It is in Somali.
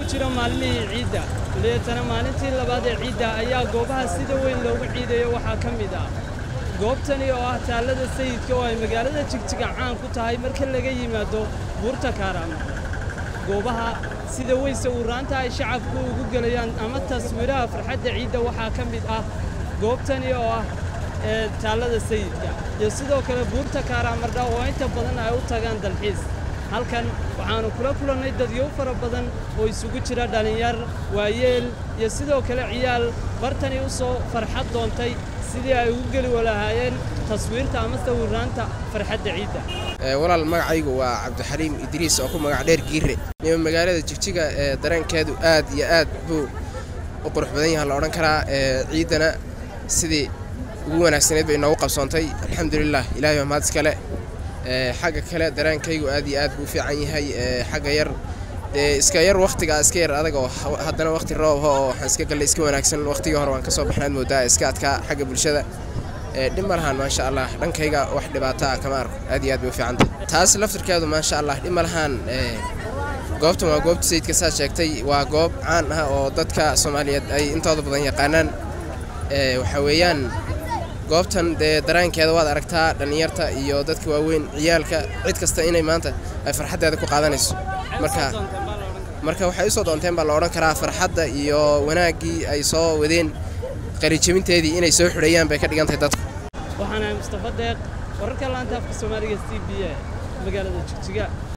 jiro maalmihii ciidda waliyeetana maalintii labaad ee ciidda ayaa goobaha sida weyn loogu ciidayo waxaa ka mid ah goobtani oo ah taallada sayidka oo ay magaalada jigjiga caan ku tahay marka laga yimaado buurta kaaraama goobaha sida weyse uuraanta ay shacabku ugu gelayaan ama taswiiraha farxadda ciidda waxaa ka mid ah goobtani oo ah ee taallada sayidka iyo sidoo kale buurta kaaraamardha oo inta badan ay u tagaan dalxiis halkan waxaannu kula kulannay dadyo fara badan oo isugu jira dhallinyar waayeel iyo sidoo kale ciyaal bartani u soo farxad doontay sidii ay ugu geli walahaayeen taswiirta ama sawiraanta farxadda ciidda walaal magacaygu waa cabdixaliim idriis oo ku magac dheer giire nima magaalada jigjiga ee dareenkeedu aad iyo aad buu u qurux badan yaha la odhan karaa ciiddana sidii ugu wanaagsanayd bay inoogu qabsoontay alxamdulilah ilahay baa mahad iskale xagga kale dareenkaygu aad iyo aad buu u fiican yahay xagga yar dee iska yar wakhtigaa iska yar adag oo haddana wakhti roobha oo waxaan iska gallay iska wanaagsan wakhtigii hore waan ka soo baxnaad moodaa iska adkaa xagga bulshada dhib ma lahaan maasha allah dhankayga wax dhibaato ah kama arko aad iyo aad bay u fiicantay taas laftirkeedu maasha allah dhib ma lahaan goobtan waa goobta sayidka saa sheegtay waa goob caan ah oo dadka soomaaliyeed ay intooda badan yaqaanaan waxa weeyaan goobtan dee daraankeeda waad aragtaa dhallinyarta iyo dadka waaweyn ciyaalka cid kasta inay maanta ay farxaddeeda ku qaadanayso marka marka waxay usoo doonteen baa la odhan karaa farxadda iyo wanaaggii ay soo wadeen qarijabinteedii inay soo xidhayaan bay ka dhigan tahay dadku waxaanahay mustafa deeq wararka laanta afka soomaaliga c b a magaalada jigjiga